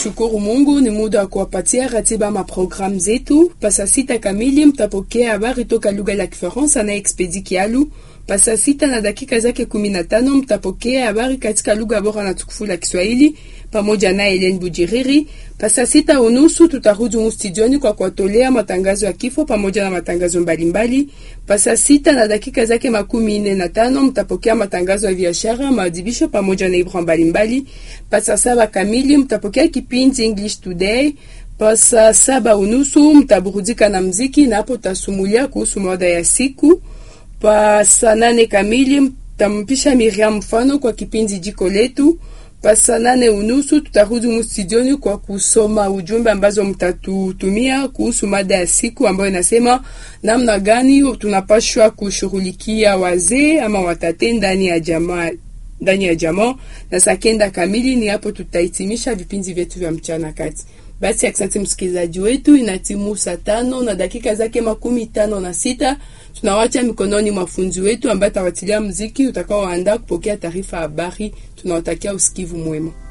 Tukishukuru Mungu, ni muda wa kuwapatia ratiba maprogramu zetu. Pasa sita kamili mtapokea habari toka lugha la Kifaransa na Expedi Kialu. Pasa sita na dakika zake kumi na tano mtapokea habari katika lugha bora na tukufu la Kiswahili pamoja na Helen Bujiriri. Pasa sita unusu tutarudi mu studioni kwa kuwatolea matangazo ya kifo pamoja na matangazo mbalimbali. Pasa sita na dakika zake makumi nne na tano mtapokea matangazo ya biashara, maadhibisho pamoja na ibra mbalimbali. Pasa saba kamili mtapokea kipindi English Today. Pasa saba unusu mtaburudika na mziki na hapo tasumulia kuhusu mada ya siku. Pasa nane kamili mtampisha Miriam mfano kwa kipindi jiko letu. Pasa nane unusu tutarudi mustudioni kwa kusoma ujumbe ambazo mtatutumia kuhusu mada ya siku ambayo inasema namna gani tunapashwa kushughulikia wazee ama watate ndani ya jamaa ndani ya jamaa. Na saa kenda kamili ni hapo tutahitimisha vipindi vyetu vya mchana kati. Basi asante msikilizaji wetu, inatimu saa tano na dakika zake makumi tano na sita. Tunawacha mikononi mwa funzi wetu ambaye atawatilia mziki utakaoandaa kupokea taarifa habari. Tunawatakia usikivu mwema.